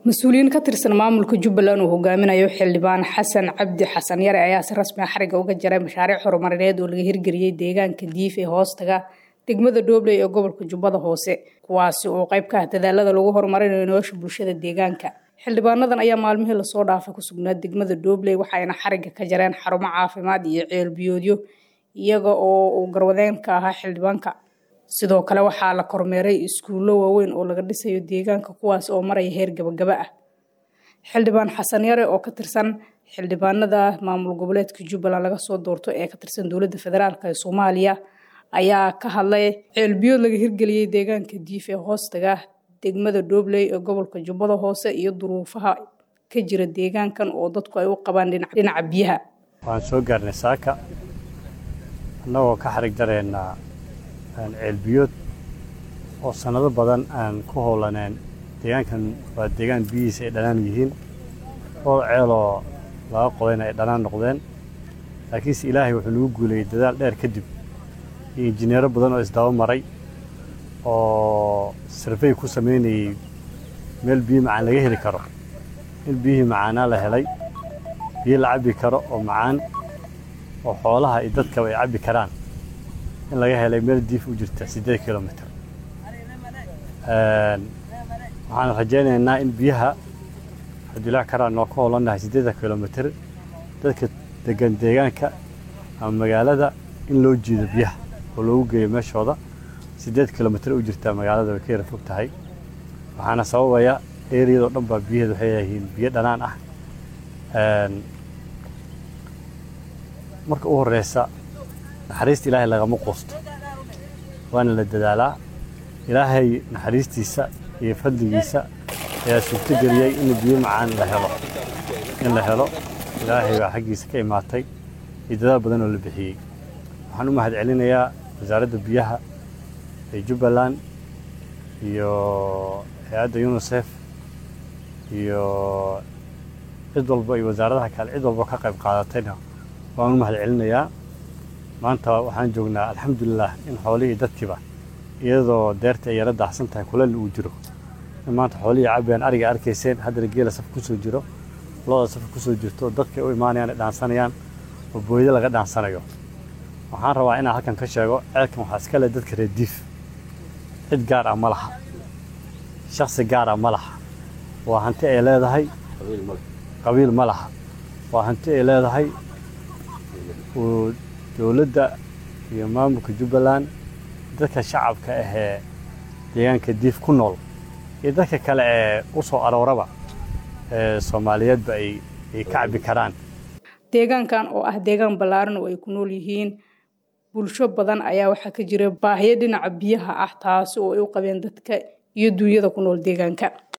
mas-uuliyiin ka tirsan maamulka jubbaland uu hogaaminayo xildhibaan xasan cabdi xasan yare ayaa si rasmi a xariga uga jaray mashaariic horumarineed oo laga hirgeliyey deegaanka diif ee hoostaga degmada dhobley ee gobolka jubbada hoose kuwaasi oo qayb ka ah dadaalada lagu horumarinayo nolosha bulshada deegaanka xildhibaanadan ayaa maalmihii lasoo dhaafay ku sugnaa degmada dhobley waxayna xariga ka jareen xarumo caafimaad iyo ceelbiyoodyo iyaga oo uu garwadeen ka ahaa xildhibaanka sidoo kale waxaa la kormeeray iskuullo waaweyn oo laga dhisayo deegaanka kuwaas oo maraya heer gabagaba ah xildhibaan xasan yare oo ka tirsan xildhibaanada maamul goboleedka jubbaland laga soo doorto ee ka tirsan dowladda federaalk ee soomaaliya ayaa ka hadlay ceelbiyood laga hirgeliyey deegaanka diif ee hoostaga degmada dhobley ee gobolka jubbada hoose iyo duruufaha ka jira deegaankan oo dadku ay u qabaan dhinaca biyaha waxaan soo gaarnay saaka annagoo ka xarig dareennaa ceelbiyood oo sannado badan aan ku howlaneen deegaankan waa deegaan biyihiisa ay dhanaan yihiin dhowr ceeloo laga qodayna ay dhanaan noqdeen laakiinse ilaahay wuxuu nagu guulayey dadaal dheer kadib iyo injineero badan oo isdaba maray oo sarfey ku samaynayey meel biyo macaan laga heli karo in biyihii macaanaa la helay biyo la cabbi karo oo macaan oo xoolaha iyo dadkaba ay cabbi karaan in laga helay meel diif u jirta siddeed kilomitr waxaan rajaynaynaa in biyaha xadulac karaan noo ka hoolannahay siddeeda kilomitr dadka degan deegaanka ama magaalada in loo jiido biyaha oo loogu geeyo meeshooda siddeed kilomitr u jirtaa magaalada way ka yara fog tahay waxaana sababaya eriyadoo dhan baa biyaheedu waxay yihiin biyo dhanaan ah marka u horreysa naxariista ilaahay lagama quusto waana la dadaalaa ilaahay naxariistiisa iyo fadligiisa ayaa suurto geliyey in biyo macaan la helo in la helo ilaahay baa xaggiisa ka imaatay iyo dadaal badan oo la bixiyey waxaan u mahad celinayaa wasaaradda biyaha ee jubbaland iyo hay-adda unisef iyo cid walba iyo wasaaradaha kale cid walba ka qayb qaadatayna waan u mahad celinayaa maanta waxaan joognaa alxamdulilah in xoolihii dadkiiba iyadoo deerta ay yara daacsan tahay kuleel uu jiro in maanta xoolihii cabayaan ariga arkayseen haddana geela saf kusoo jiro looda saf kusoo jirto dadkay u imaanayaan ay dhaansanayaan oo booydo laga dhaansanayo waxaan rabaa inaan halkan ka sheego ceelkan waxaa iska leh dadka reer diif cid gaar ah ma laha shaksi gaar ah ma laha waa hanti ay leedahay qabiil ma laha waa hanti ay leedahay uu dowladda iyo maamulka jubbaland dadka shacabka ahee deegaanka diif ku nool iyo dadka kale ee u soo arooraba ee soomaaliyeedba ay ka cabbi karaan deegaankan oo ah deegaan ballaaran oo ay ku nool yihiin bulsho badan ayaa waxaa ka jira baahiyo dhinaca biyaha ah taasi oo ay u qabeen dadka iyo duunyada ku nool deegaanka